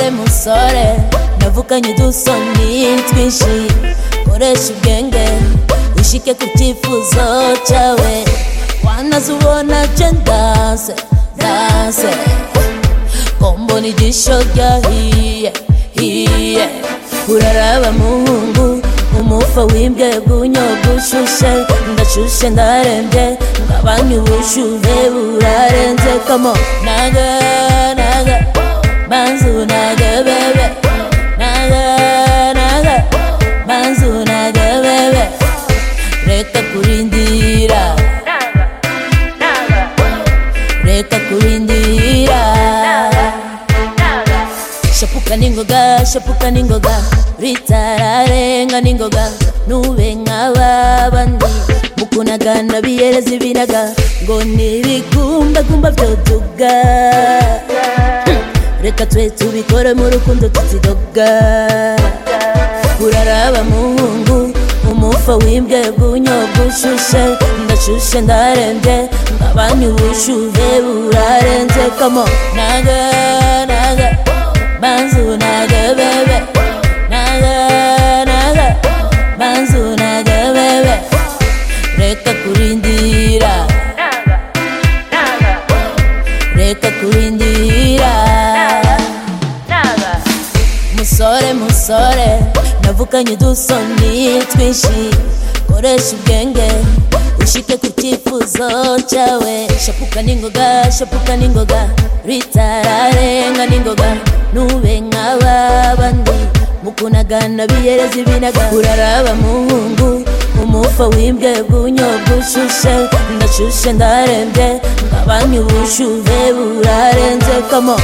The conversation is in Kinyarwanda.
ubutore navuganye udusoni twinshi koresha ubwenge wishike ku cyifuzo cyawe wanazubona je ndase ndase ko mbona igisho ryahiye hiye uraraba muhungu umufa w'imbwebunyo gushushe ndashushe ndarembye ngabanye ubushuhe burarenze kamo naga naga manzu naga bebe naga naga manzu naga bebe reka kurindira reka kurindira shapuka ningoga shapuka ningoga ritararenga ningoga nube nk'ababandi mukunagana biyereza ibinaga ngo n'ibigumbagumba byo tuga reka twe tubikore mu rukundo tutidoga uraraba muhungu umufa w'imbwebunyo gushushe ndashushe ndarembye ngabanye ubushuhe burarenze kamo naga naga banzu naga bebe naga naga banzu naga bebe reka kurindira reka kurindira musore musore navukanye udusoni twinshi koresha ubwenge ushike ku cyifuzo cyawe shapuka n'ingoga shapuka n'ingoga ritararenga n'ingoga nube nk'ababandi mukunagana biyereza ibinaga uraraba muhungu umufa w'imbwebunyo gushushe ndashushe ndarembye ngabanye ubushuhe burarenze kamo